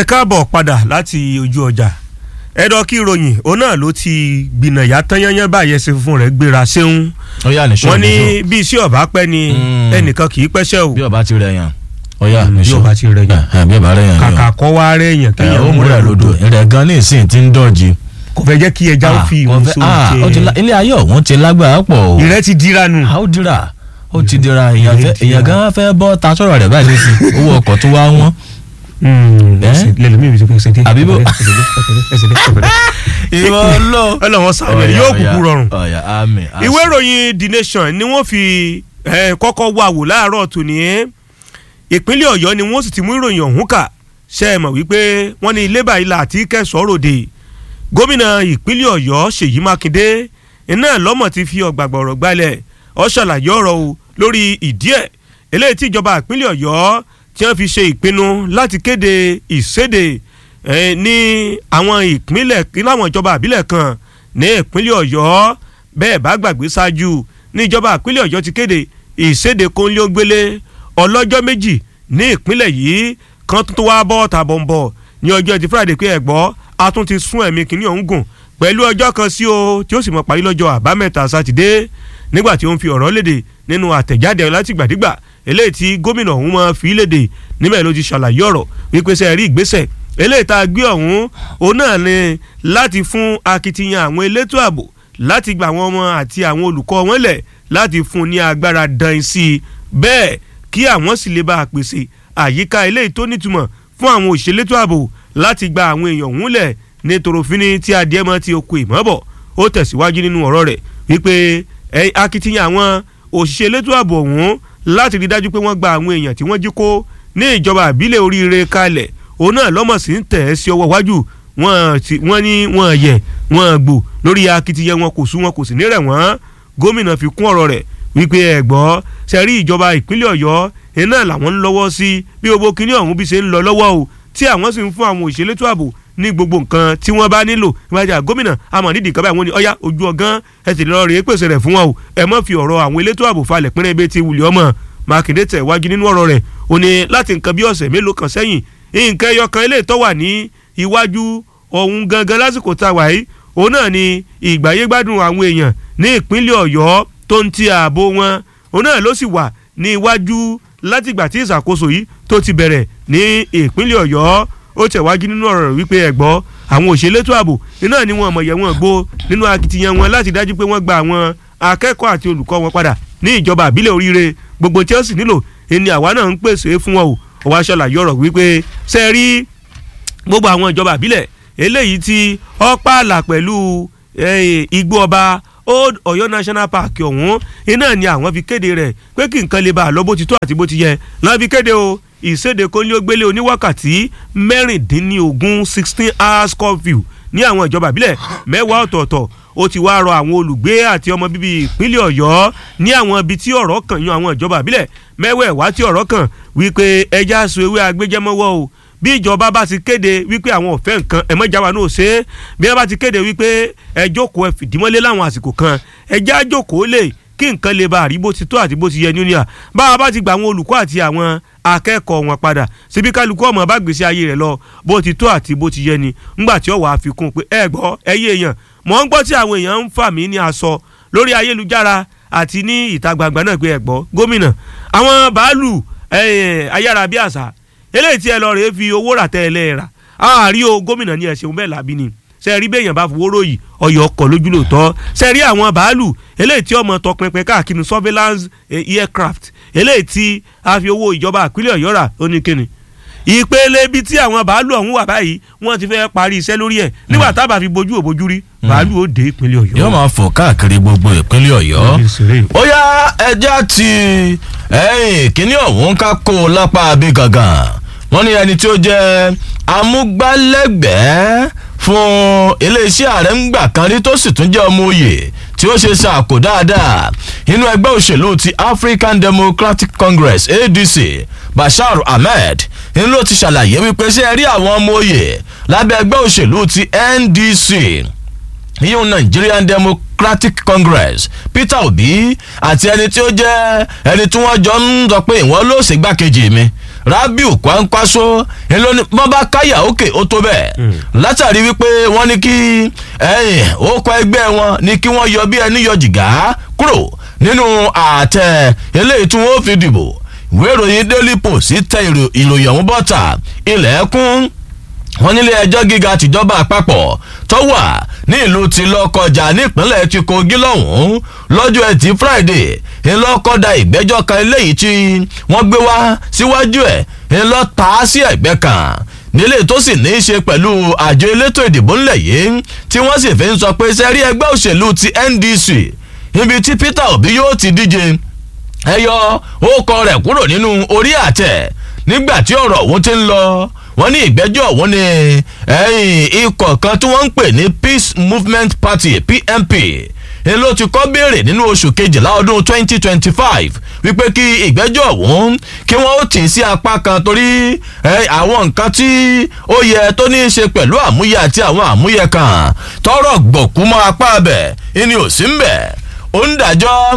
ẹ káàbọ̀ padà láti ojú ọjà ẹ̀dọ̀ kí ìròyìn òun náà ló ti gbìnàyà tán yányán báyẹn ṣe fún rẹ̀ gbéra ṣéun ó yà ní wọ́n sọ́ọ̀ ní bí iṣẹ́ ọ̀bá pẹ́ ni Mm. ẹnìkan kì í pẹ́ṣẹ́ o bí ọba ti rẹ̀ yàn ó yà ní bí sọ́ọ̀ ọba ti rẹ̀ yàn. ẹ̀ bí ọba rẹ̀ yàn kàkà kọ́ wá rẹ̀ èèyàn ẹ̀ kéèyàn ó múra lódò rẹ̀ gan ní ìsìn tí ń dọ̀jì. kò fẹ́ jẹ́ kí ẹja ó fi Ah, ìhùn kò fẹ́- ah, ó ti sóun la- jẹ ilé ayé ọ̀hún ti lágbára pọ̀ o. ìrẹ́ ti dira nù. a ó dira ó ti dira èèyàn fẹ́- Ìrẹ́ èèyàn dira. gan fẹ́ bọ́ ta sọ̀rọ̀ rẹ̀ báyìí nísìn owó ọkọ̀ tó wá wọ́n. Eh? lẹ́nu mi ìbísí ẹsẹ̀ dé Àbí bó- ẹsẹ̀ dé ẹsẹ̀ dé ẹsẹ̀ dé. ìwọ lọ. ọlọ́wọ́n sáré yóò kúkú rọrùn. ọ̀yà àmì. ìwé ìròyìn the nation ni wọ́n fi eh, kọ́kọ́ wà wò láàárọ̀ tòní ìpínlẹ̀ ọ̀yọ́ ni wọ́n sì ti mú ìròyìn ọ̀hún kà ṣe é mọ̀ wípé wọ́n ní ilé báyìí là àti kẹsàn-án ròde gómìnà ìpínlẹ̀ ọ̀yọ́ ṣèyí mákindé iná lọ́mọ̀ ti fi ọ̀gbàgbọ̀rọ̀ gbalẹ̀ ó ṣàlàyé ọ̀rọ̀ o lórí ìdí ẹ̀ eléyìí tí ìjọba ìpínlẹ̀ ọ̀yọ́ tí wọ́n fi ṣe ìpinnu láti kéde ìséde eh, ní àwọn ìpínlẹ̀ láwọn ìjọba àbílẹ̀ kan ní ìpínlẹ̀ ọ̀yọ́ bẹ́ẹ̀ bá gbàgbé ṣáájú ní ìjọba ìpínlẹ̀ ọ̀yọ́ ti kéde ìséde kónílógbélé ọlọ́jọ́ méjì ní ìpínlẹ̀ yìí kan tó wá bọ́ tàbọ̀nbọ̀ ní ọjọ́ ti friday pé ẹ̀gbọ́ a tún ti sún ẹ̀mí kìíní ọ̀hún gùn pẹ̀lú ọjọ́ kan sí o tí ó sì mọ̀ parí lọ́jọ́ àbámẹ́ta sátidé nígbà tí ó ń fi ọ̀rọ̀ léde nínú àtẹ̀jáde látìgbàdígbà eléyìí tí gómìnà ọ̀hún máa fi léde níbẹ̀ ló ti ṣàlàyé ọ̀rọ̀ wípé sẹ́ẹ̀ rí ìgbésẹ̀ eléyìí tá a gbé ọ̀hún òun náà ni láti fún akitiyan àwọn elétò ààbò láti gba àwọn ọmọ àti àwọn olùkọ́ wọn lẹ̀ láti fún ní agbára dan sí i bẹ́ẹ̀ kí àwọn sì lè bá a pèsè àyíká eléyìí tó nítumọ̀ fún àwọn òṣèlétò ààbò láti gba àwọn èèyàn ọ̀hún lẹ̀ ní torofini tí adìẹ mọ́ ti oko ìmọ̀bọ̀ ó tẹ̀síwájú nínú ọ̀rọ̀ rẹ̀ wípé ẹ, akitiyan àwọn òṣìṣẹ́ elétò ààbò ọ̀hún láti rí dájú pé wọ́n gba àwọn èèyàn tí wọ́n jí kó ní ìjọba àbílẹ̀ oríire kalẹ̀ òun náà lọ́mọ̀ sí ń tẹ̀ ẹ́ sí ọwọ́ iwájú wọ́n ti- wọ́n ní wọ́n yẹ̀ wọ́n gbò lórí akitiyan wọn kò sú wọn kò sì ní rẹ̀ wọ́n gómìnà fi kún ọ̀rọ̀ rẹ̀ wípé ẹ gbọ́ ṣe rí ìjọba ìpínlẹ̀ ọ̀yọ́ iná làwọn ń lọ́wọ́ sí bí gbogbo kinní ọ̀hún bí ṣe ń lọ lọ́wọ́ o tí àwọn sì ń fún àwọn òṣèlétò ààbò ní gbogbo nǹkan tí wọ́n bá nílò ìwájà gómìnà àmọ́ nídìí kan báyìí wọ́n ní ọ̀yá ojú ọ̀gán ẹ sì lọ́ọ́ rèé pèsè rẹ̀ fún wọn o ẹ má fi ọ̀rọ̀ àwọn elétò ààbò falẹ̀ pínlẹ̀ ibi tí wùlẹ̀ ọmọ mákindé tẹ̀ wájú nínú ọ̀rọ̀ rẹ̀ ó ní láti nǹkan bí ọ̀sẹ̀ mélòó kan sẹ́yìn nǹkan ẹyọ kan eléyìí tó wà ní iwájú ọ̀hún gangan lásìkò tá a wà yìí òun náà ni ìgbáyégbádùn àwọn èèyàn ní ìpínlẹ̀ ọ̀yọ́ tó ń ti ààbò wọn òun náà ló sì wà ní iwájú látìgbà tí ìṣàkóso yìí tó ti bẹ̀rẹ̀ ní ìpínlẹ̀ ọ̀yọ́ ó tẹ̀wájú nínú ọ̀rọ̀ rẹ̀ wípé ẹ̀gbọ́ àwọn òṣèlétò ààbò iná ni wọn mọ̀yẹ́ wọn gbó nínú akitiyan wọn láti dájú pé wọ́n gba àwọn akẹ́kọ̀ọ́ àti olùkọ́ wọn padà ní ìjọba àbílẹ̀ oríire gbogbo tí ó sì nílò ẹni àwa náà ń pèsè fún wọn o ó wá ṣàlàyé ọ̀rọ̀ wípé ṣe rí gbogbo àwọn ìjọba àbílẹ̀ eléyìí tí ó pààlà pẹ̀lú eh, igbó ọba old Ọ̀yọ́ national park ọ̀hún iná ni àwọn fi kéde rẹ̀ pé kí nǹkan lè bá a lọ bó ti tó àti bó ti yẹ lọ́n fi kéde o ìséde kónílógbélé oníwákàtí mẹ́rìndínlógún sixteen hours curfew ní àwọn ìjọba àbílẹ̀ mẹ́wàá ọ̀tọ̀ọ̀tọ̀ ó ti wá rọ àwọn olùgbé àti ọmọ bíbí ìpínlẹ̀ ọ̀yọ́ ní àwọn ibi tí ọ̀rọ̀ kàn yan àwọn ìjọba àbílẹ̀ mẹ́wẹ̀ẹ̀wá tí ọ̀rọ̀ kàn wípé ẹja so ewé agbéjẹ́mọ́wọ́ o bí ìjọba bá ti kéde wípé àwọn ò fẹ́ nǹkan ẹ mọ́jà wa náà ṣe é bí wọ́n bá ti kéde wípé ẹ jókòó ẹ fìdímọ́lé láwọn àsìkò kan ẹ já jókòó lè kí nǹkan lè ba àrí bó ti tó àti bó ti yẹ ní à bá a bá ti gba àwọn olùkọ́ àti àwọn akẹ́kọ̀ọ́ wọn padà síbi kálukú ọmọ bá gbèsè ayé rẹ̀ lọ bó ti tó àti bó ti yẹ ni ńgbà tí ó wàá fi kún un pé ẹ gbọ́ ẹ yé èèyàn mọ̀ ń gbọ́ tí àwọn èèyàn ń fà mí ní aṣọ lórí ayélujára àti ní ìta gbangba náà pé ẹ gbọ́ gómìnà àwọn bàálù eh, ayárabíàṣá eléyìí tí ẹ lọ rèé fi owó rà tẹ́ ẹ lẹ́ẹ̀rà àárí o gómìnà ní ẹ ṣeun bẹ́ẹ̀ làbí ni ṣe rí bẹ́ẹ̀yàn bá fowó ròyìn ọyọ̀ ọkọ̀ lójú lóòótọ́ ṣe rí àwọn bàálù eléyìí tí ọmọ tọpinpin káàkiri surveillance eh, aircraft eléyìí tí a fi owó ìjọba àpínlẹ̀ ọ̀yọ́ rà ó ní kíni ìpele ibi tí àwọn bàálù ọ̀hún wà báyìí wọ́n ti fẹ́ parí iṣẹ́ lórí ẹ̀ nígbà tábà fi bojú òbojú rí bàálù ó dé ìpínlẹ̀ ọ̀yọ́. yóò máa fò káàkiri gbogbo ìpínlẹ̀ ọ̀yọ́ ó yá ẹja ti ẹ̀yìn kínní ọ̀hún ká kó o lápá bí gangan wọ́n ní ẹni tí ó jẹ́ amúgbálẹ́gbẹ̀ẹ́ fún iléeṣẹ́ ààrẹ ń gbà kan rí tó sì tún jẹ́ ọmọ òye tí ó ṣe ṣàkó dáadáa inú ẹgbẹ́ òṣèlú ti African Democratic Congress ADC Bashar Ahmed ń ló ti ṣàlàyé wípé ṣé ẹ rí àwọn ọmọ òye lábẹ́ ẹgbẹ́ òṣèlú ti NDC yíyún Nigerian Democratic Congress Peter Obi àti ẹni tí ó jẹ́ ẹni tí wọ́n jọ ń sọ pé ìwọ́n ló ṣègbàkejì mi rabiu kwankwaso ńlọni bọ́bá káyà òkè ó tó bẹ́ẹ̀ látàrí wípé wọ́n ní kí ẹ̀yìn ó kọ ẹgbẹ́ wọn ní kí wọ́n yọ bí ẹni yọ jìgá kúrò nínú àtẹ eléyìí tí wọ́n fi dìbò ìwé ìròyìn daily post tẹ ìròyìn ọ̀hún bọ́ta ilẹ̀kùn wọn nílé ẹjọ́ gíga tìjọba àpapọ̀ tó wà ní ìlú ti lọ́kọjà nípínlẹ̀ ti kogi lọ́hùn-ún lọ́jọ́ ẹtì friday ńlọ́kọ́dà ìgbẹ́jọ́ kan eléyìí tí wọ́n gbé wá síwájú ẹ̀ ńlọ́ ta á sí ẹ̀gbẹ́ kan nílé tó sì ní í ṣe pẹ̀lú àjọ elétò ìdìbò ńlẹ̀ yìí tí wọ́n sì fi ń sọ pé sẹ́rí ẹgbẹ́ òṣèlú ti ndc ibi tí peter obi yóò ti díje ẹyọ ókọ rẹ̀ kúrò nínú orí àtẹ nígbà tí ọ̀rọ̀ ọ̀hún ti ń lọ wọ́n ní ìgbẹ́jọ́ ọ̀hún ni ikọ̀ kan tí wọ́n ń pè ní peace movement party pmp ni ló ti kọ́ béèrè nínú oṣù kejìlá ọdún twenty twenty five wípé kí ìgbẹ́jọ́ ọ̀hún kí wọ́n ó tì í sí apá kan torí àwọn nǹkan tí ó yẹ tó ní í ṣe pẹ̀lú àmúyẹ àti àwọn àmúyẹ kan tọrọ gbọ̀kú mọ́ apá abẹ ìní ò sí ń bẹ̀ ó ń dájọ́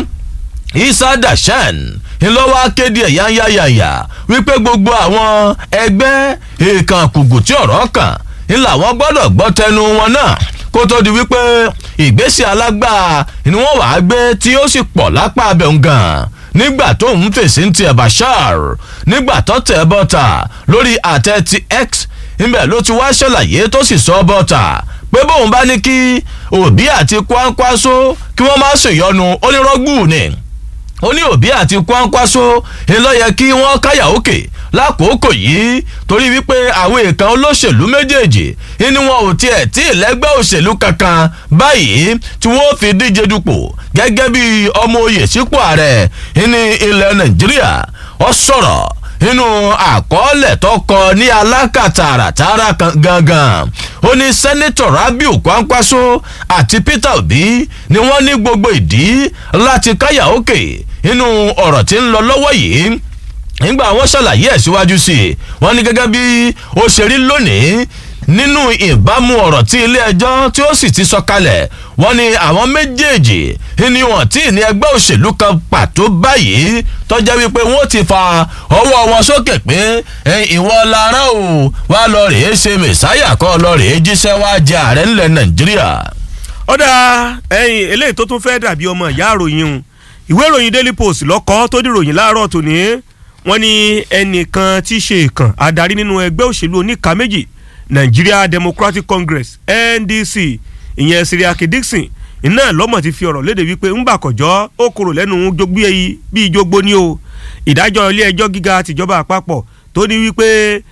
isa dashan ńlọ́wọ́ akéde ẹ̀ yáyáyáyà wípé gbogbo àwọn ẹgbẹ́ èèkàn kùgù tí ọ̀rọ̀ kàn ńlá wọn gbọ́dọ̀ gbọ́ tẹnu wọn náà kó tó di wípé ìgbésẹ̀ alágbá ni wọ́n wàá gbé tí ó sì pọ̀ lápá abẹ́ gan nígbà tó ń fèsì ń tiẹ̀ bashar nígbà tó tẹ̀ bọ́ta lórí àtẹ ti x ńbẹ̀ ló ti wá ṣàlàyé tó sì sọ bọ́ta pé bóun bá ní kí òbí àti kwankwaso kí wọ́n má ṣèyọnu onírọ́gbù ni ó ní òbí àti kwankwaso ńlọ́yẹ kí wọ́n káyà òkè lákòókò yìí torí wípé àwọn èèkàn olóṣèlú méjèèjì ni wọn ò tiẹ̀ tí ìlẹ́gbẹ́ òṣèlú kankan báyìí tí wọ́n fi díje dupò gẹ́gẹ́ bí ọmọ oyè sípò ààrẹ ní ilẹ̀ nàìjíríà ó sọ̀rọ̀ nínú àkọọ́lẹ̀ tó kọ ní alákàtàràtàrà gangan ó ní sẹ́nẹ́tọ̀ rabiu kwankwaso àti peter obi ni wọ́n ní gbogbo ìdí láti káyà òkè nínú ọ̀rọ̀ tí ń lọ lọ́wọ́ yìí nígbà wọn ṣàlàyé ẹ̀ síwájú sí i wọ́n ní gẹ́gẹ́ bí ó ṣe rí lónìí nínú ìbámu ọ̀rọ̀ tí ilé ẹjọ́ tí ó sì ti sọ kalẹ̀ wọ́n ní àwọn méjèèjì ni wọ́n tí ní ẹgbẹ́ òṣèlú kan pàtó báyìí tọ́jẹ́ wípé wọ́n ti fa ọwọ́ wọn sókè pé ìwọ lára o wá lọ rèé ṣe mẹ̀sáyà kọ́ lọ rèé jíṣẹ́ wá jẹ ààrẹ ńlẹ̀ nàìjíríà. ọ̀dà ẹ̀yìn eléyìí tó tún fẹ́ dàbí ọmọ ìyá àròyìn o ìwé ìròyìn daily post lọ́kọ́ tó dìròyìn láàárọ̀ tòní wọ́n ní ẹnìkan tí í ṣe ìkàn adarí nínú ẹgbẹ́ òṣèlú oníka méjì nigeria democratic congress ndc ìyẹn siriaki dixon iná lọ́mọ̀ ti fi ọ̀rọ̀ léde wípé ńgbà kọjọ́ ó kúrò lẹ́nu jogbí ẹyí bíi jogbo ni o ìdájọ́ ilé ẹjọ́ gíga tìjọba àpapọ̀ tó ní wípé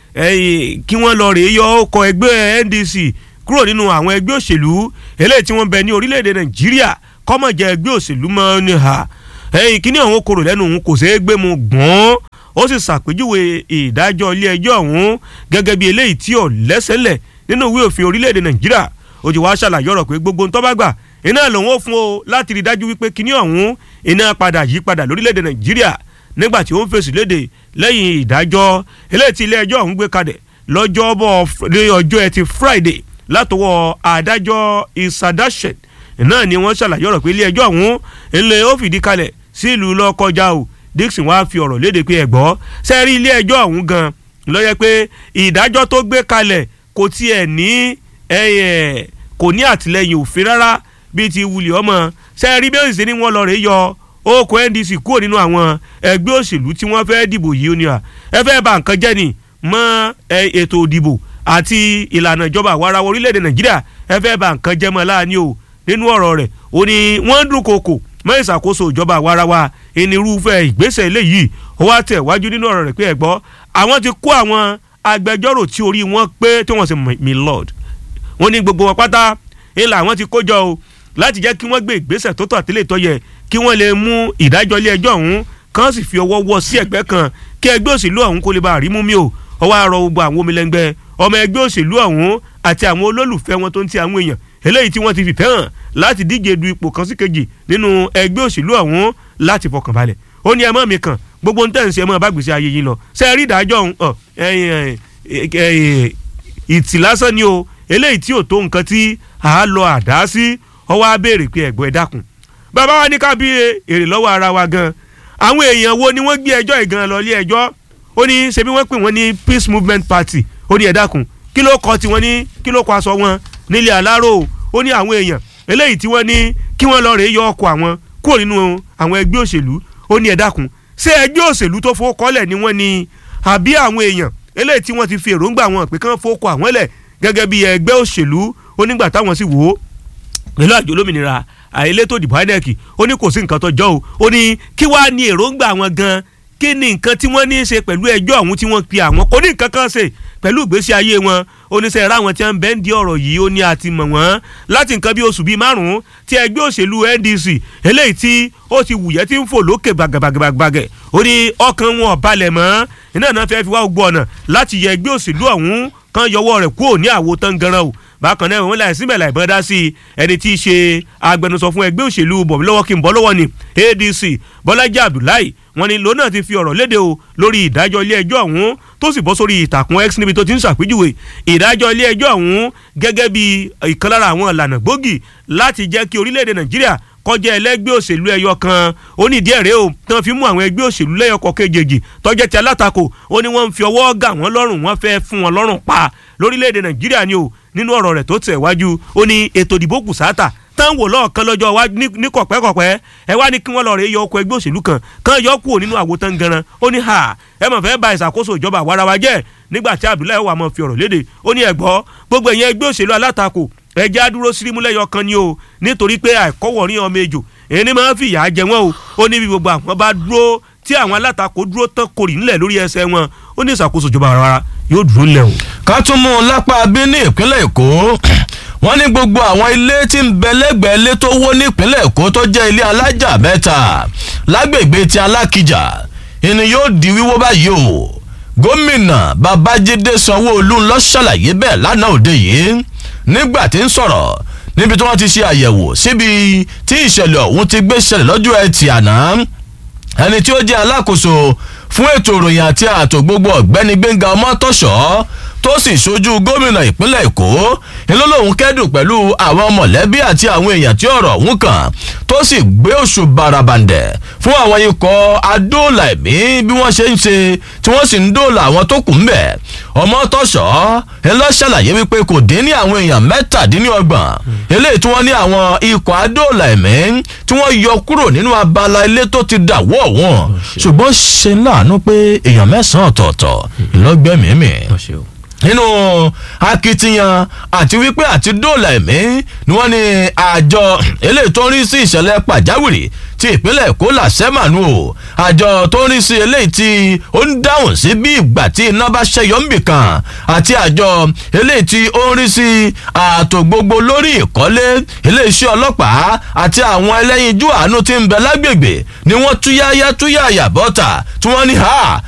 kí wọ́n lọ rèé yọ ọkọ̀ ẹgbẹ́ ndc kúrò nínú àwọn ẹgbẹ́ òṣèlú eléyìí tí wọ́n bẹ ní orílẹ̀-èdè nàìjíríà kọ́mọ̀jẹ́ ẹgbẹ́ òṣèlú mọ́ ní ha kíní ọ̀hún kúrò lẹ́nu òun kò ṣeé gbé mu gbọ́n ó sì ṣàpèjúwe ìdájọ́ ilé ẹjọ́ ọ̀hún gẹ́gẹ́ bí eléyìí tí ò lẹ́sẹ̀lẹ̀ nínú ìwé òfin orílẹ̀-èdè nàìjíríà ó ti wá ṣàlàyé ọ̀rọ̀ pé gbogbo ntọ́ bá gbà iná lòun ó fún o láti rí dájú wípé kíní ọ̀hún iná padà yí padà lórílẹ̀‐èdè nàìjíríà nígbà tí ó ń fèsì léde lẹ́yìn ìdájọ́ eléyìí tí ilé ẹjọ́ ọ̀hún gbé kalẹ̀ lọ́jọ́bọ̀ ọjọ́ ẹtì friday látọwọ́ adájọ́ isadashet náà ni wọ́n ṣàlàyé ọ̀rọ̀ pé ilé ẹjọ́ ọ̀hún ńlẹ̀ ó fìdí kalẹ̀ sí ìlú lọ́kọjá o dixon wá fi ọ̀rọ̀ léde pé ẹ̀gbọ́ sẹ́rí ilé ẹjọ́ ọ̀hún gan lọ́yẹ pé ìdájọ́ tó gbé kalẹ̀ kò tiẹ̀ ní kò ní àtìlẹyìn òfin rárá bíi ti wuli ọmọ sẹ́ẹ̀rí bí òṣìṣẹ́ ni wọ́n lọ rèé yọ oko ndc kúrò nínú àwọn ẹgbẹ́ òṣèlú tí wọ́n fẹ́ dìbò yìí ó ní à ẹ fẹ́ bà nǹkan jẹ́ ni mọ́ ètò òdìbò àti ìlànà ìjọba àwarawa orílẹ̀-èdè nàìjíríà ẹ fẹ́ bà nǹkan jẹ́ mọ́ láàánú o nínú ọ̀rọ̀ rẹ̀ ó ní wọ́n dún kòkò mọ́ ìṣàkóso ìjọba àwarawa ìnirúfẹ́ ìgbésẹ̀ eléyìí ó wá tẹ̀ wájú nínú ọ̀rọ̀ rẹ̀ pé ẹ gbọ́ àwọn ti kó àwọn agbẹjọ́rò tí orí wọn pé tí wọ́n sì mi lord wọ́n ní gbogbo wọn pátá ńlá àwọn ti kójọ o láti jẹ́ kí wọ́n gbé ìgbésẹ̀ tó tọ́ àtìlẹ́ tó yẹ kí wọ́n lè mú ìdájọ́ ilé ẹjọ́ ọ̀hún kán sì fi ọwọ́ wọ́ sí ẹ̀gbẹ́ kan kí ẹgbẹ́ òṣèlú ọ̀hún kó lè bá rí mú mi o ọwọ́ àrọ gbogbo àwọn omilẹ́ngbẹ́ ọmọ ẹgbẹ́ òṣèlú ọ̀hún àti àwọn olólùfẹ́ wọn tó ń ti àwọn èèyàn eléyìí tí wọ́n ti fìfẹ́ hàn láti díje du ipò kan sí kejì nínú ẹgbẹ́ òṣèlú ọ̀hún láti fọkàn balẹ̀ ó ní ẹmọ́ mi kan gbogbo ntẹ̀ ń ṣe ẹmọ́ bá gbèsè ayé yín lọ ṣe rí ìdájọ́ ọ̀hún ìtì lásán ni o eléyìí tí ò tó nǹkan tí a lọ àdá sí ọwọ́ á béèrè pé ẹ̀gbọ́n ẹ dákun bàbá wa ní ká bí èrè lọ́wọ́ ara wa gan àwọn èèyàn wo ni wọ́n gbé ẹjọ́ ìgan lọ ilé ẹjọ́ ó ní ṣebí wọ́n pè wọ́n ní peace movement party ó ní ẹ dákun kí ló kọ tiwọn ní kí ló kọ aṣọ wọn nílé aláró ó ní àwọn èèyàn eléyìí tí wọ́n ní kí wọ́n lọ rèé yọ ọkọ̀ àwọn kúrò nínú àwọn ẹgbẹ́ òṣèlú ó ní ẹ dákun ṣé ẹgbẹ́ òṣèlú tó fowó kọ́lẹ̀ ni wọ́n ní àbí àwọn èèyàn eléyìí tí wọ́n ti fi èròǹgbà wọn pé kán fowó kọ àwọn lẹ̀ gẹ́gẹ́ bí ẹgbẹ́ òṣèlú onígbà táwọn sì wò ó pẹ̀lú àjọ olómìnira àìlétò ìdìbò INEC ó ní kò sí nǹkan tó jọ o ó ní kí wàá ní èròǹgbà wọn gan kí ni nǹkan tí wọ́n ní í ṣe pẹ̀lú ẹjọ́ ọ̀hún tí wọ́n pe àwọn kò ní nǹkan kan ṣe pẹ̀lú ìgbésí ayé wọn oníṣẹ́ ra àwọn tí wọ́n ń bẹ́ ń di ọ̀rọ̀ yìí ó ní àti mọ̀ wọ́n láti nǹkan bí oṣù bíi márùn-ún tí ẹgbẹ́ òṣèlú NDC eléyìí tí ó ti wùyẹ́ tí ń fò lókè gbàgàgbàgàgbàgẹ̀ ó ní ọkàn wọn ò balẹ̀ mọ́ iná náà fẹ́ fi wá gbọ́ ọ̀nà láti yẹ ẹgbẹ́ òṣèlú ọ̀hún kan yọwọ́ rẹ̀ kúrò ní àwo tán ganan o bákan náà wọn láì síbẹ̀ láì bọ́n dá sí i ẹni tí í ṣe agbẹnusọ fún ẹgbẹ́ òṣèlú bọ̀mí lọ́wọ́ kí n bọ́ lọ́wọ́ ni ADC Bọ́lájí Abdullahi wọn ni lónà ti fi ọ̀rọ̀ léde o lórí ìdájọ́ ilé ẹjọ́ ọ̀hún tó sì bọ́ sórí ìtàkùn X níbi tó ti ń ṣàpèjúwe ìdájọ́ ilé ẹjọ́ ọ̀hún gẹ́gẹ́ bí ìkan lára àwọn ìlànà gbòógì láti jẹ́ kí orílẹ̀-èdè Nàìjíríà kọjá ẹlẹ́gbẹ́ òṣèlú ẹyọ kan ó ní díẹ̀ rèé o tán fi mú àwọn ẹgbẹ́ òṣèlú lẹ́yọkọ̀ kejì tọ́jẹ́ ti alátakò ó ní wọ́n ń fi ọwọ́ gà wọ́n lọ́rùn wọ́n fẹ́ fún wọn lọ́rùn pa lórílẹ̀‐èdè nàìjíríà ni o nínú ọ̀rọ̀ rẹ̀ tó tẹ̀ wájú ó ní ètò ìdìbò kù sáátà tán wò lọ́ọ̀kan lọ́jọ́ wa ní kọ̀pẹ́kọ̀pẹ́ ẹ wá ní kí wọ́n lọ rèé yọ ọkọ̀ ẹgbẹ́ òṣèlú kan kan yọ kúrò nínú àwo tán ganan ó ní ha ẹ mọ̀ fẹ́ ba ìṣàkóso ìjọba àwarawa jẹ́ nígbà tí Abdullahi wà mọ̀ fi ọ̀rọ̀ léde ó ní ẹ̀gbọ́ gbogbo ẹ̀yẹn ẹgbẹ́ òṣèlú alátakò ẹjẹ́ àdúró sírímúlẹ́yọ kan ni o nítorí pé àìkọ́wọ̀rin ọmọ ejò èyí ni máa ń fìyà jẹ wọ́n o ó ní bí gbogbo àwọn bá dúró tí àwọn alátakò dúró tán kórì ńlẹ̀ lórí ẹsẹ̀ wọn ó ní ìṣàkóso ìjọba àwarawa yóò dúró ńlẹ̀ o. ká tún mú un lápá bí ní ìpínlẹ̀ èkó wọ́n ní gbogbo àwọn ilé tí ń bẹ lẹ́gbẹ̀ẹ́ ilé tó wó nípínlẹ̀ èkó tó jẹ́ ilé alájà mẹ́ta lágbègbè ti alákìjà ìní yóò di wíwó báyìí o gómìnà babájídé sanwó-olú ló ṣàlàyé bẹ́ẹ̀ lánàá òde yìí nígbà tí ń sọ̀rọ̀ níbi tí wọ́n ti ṣe àyẹ̀wò síbi tí ìṣẹ̀lẹ̀ ọ̀hún ti gbé ṣẹlẹ̀ lọ́jọ́ ẹtì àná ẹni tí ó jẹ́ alákòóso fún ètò ìròyìn àti ààtò gbogbo ọ̀gbẹ́ni gbẹ̀ngà ọmọtọ́ṣọ́ tó sì ṣojú gómìnà ìpínlẹ̀ èkó ńlọ lòun kẹ́dùn pẹ̀lú àwọn mọ̀lẹ́bí àti àwọn èèyàn tí ọ̀rọ̀ ọ̀hún kàn tó sì gbé oṣù barabandẹ̀ fún àwọn ikọ̀ adóòlà ẹ̀mí bí wọ́n ṣe ń ṣe tí wọ́n sì ń dóòlà àwọn tó kù ń bẹ̀ ọmọtọ́ṣọ́ ńlọ ṣàlàyé wípé kò dín ní àwọn èèyàn mẹ́tàdínlọ́gbọ̀n eléyìí tí wọ́n ní àwọn ikọ̀ adóòlà ẹ̀mí tí wọ́n yọ kúrò nínú abala ilé tó ti dàwọ́ wọn ṣùgbọ́n ṣe láàánú pé èèyàn mẹ́sàn-án ọ̀tọ̀ọ̀tọ̀ ìlọ́gbẹ́mìímì nínú akitiyan àti wípé àti dóòlà ẹ̀mí ni wọ́n ní àjọ eléyìí tó ń rí sí ìṣẹ̀lẹ̀ pàjáwìrì ti ìpínlẹ̀ èkó làṣẹ́mànú o àjọ tó ń rí sí eléyìí tí ó ń dáhùn sí bí ìgbà tí iná bá ṣẹyọ ń bì kan àti àjọ eléyìí tí ó ń rí sí ààtò gbogbo lórí ìkọ́lé iléeṣẹ́ ọlọ́pàá àti àwọn ẹlẹ́yinjú àánú tí ń bẹ lágbègbè ni wọ́n túyáyá túyáyà bọ́ta tí wọ́n ní ha